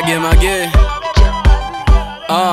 mage mage ah.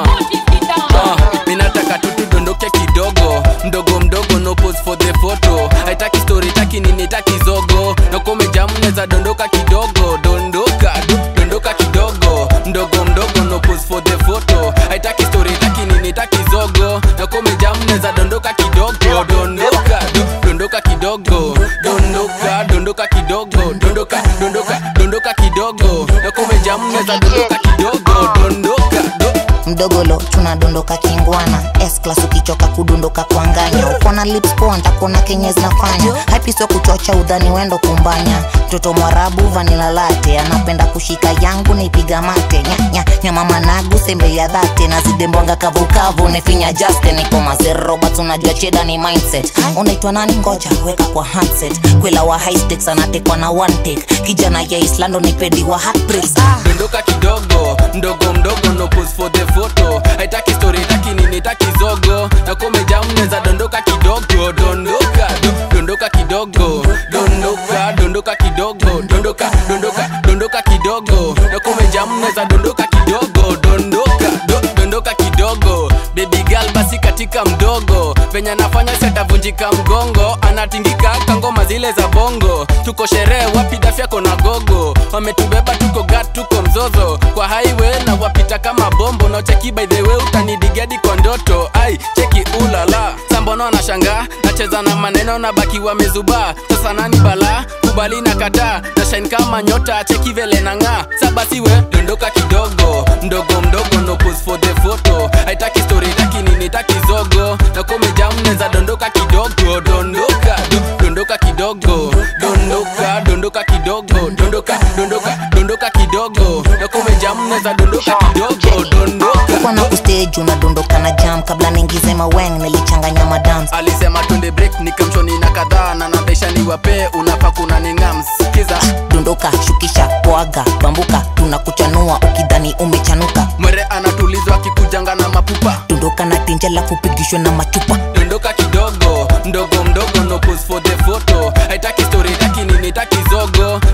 Ah, minataka tu tudondoke kidogo mdogo mdogo no pose for the photo haitaki story taki nini taki zogo nakomejamu neza dondoka kidogo dondoka do, dondoka kidogo mdogo mdogo no pose for the photo haitaki story taki nini taki zogo nakomejamu neza dondoka kidogo dondoka do, dondoka kidogo dondoka dondoka kidogo dondoka dondoka dondoka kidogo nakomejamu neza dondoka kidogo dondoka do, mdogolo tunadondoka kingwana s class ukichoka kudondoka kwa nganya ukona lips poa ntakona kenye zinafanya hapiswa kuchocha udhani wendo kumbanya mtoto mwarabu vanila late anapenda kushika yangu naipiga mate nyanya nyama managu sembe ya dhate na zidembwanga kavukavu nefinya jaste niko mazerobert unajua cheda ni mindset unaitwa nani ngoja weka kwa handset kwela wa high stakes anatekwa na one take kijana ya islando nipedi wa heartbreaks ah. dondoka kidogo mdogo mdogo no pose for the photo haitaki story taki nini taki zogo na komejamu neza dondoka kidogo dondoka do, dondoka kidogo dondoka dondoka kidogo dondoka dondoka dondoka kidogo na komejamu neza dondoka kidogo dondoka do, dondoka kidogo baby girl basi katika mdogo venye anafanya setavunjika mgongo anatingika kangoma zile za bongo tuko sherehe wapi dafyako na gogo wametubeba tuko gat tuko mzozo kwa highway na wapita kama bombo na cheki by the way utanidigadi kwa ndoto ai cheki ulala sambono anashangaa nacheza na maneno na baki wamezubaa sasa nani bala kubali na kataa na shine kama nyota cheki vele na ng'aa sabasiwe dondoka kidogo mdogo mdogo no pose for the photo haitaki story taki nini taki zogo na komejamu neza dondoka kidogo dondoka do, dondoka kidogo dondoka dondoka kidogo dondoka dondoka dondoka kidogo na komejamu neza dondoka kidogo dondoka kwa na kustage unadondoka na jam kabla niingize maweng nilichanganya madams alisema twende break nikamshoni na kadhaa na nabesha niwape unafaa kuna ningam sikiza dondoka shukisha poaga bambuka tunakuchanua ukidhani umechanuka mwere anatulizwa akikujanga na mapupa dondoka na tinja la kupigishwa na machupa dondoka kidogo mdogo mdogo no pose for the photo haitaki story taki nini taki zogo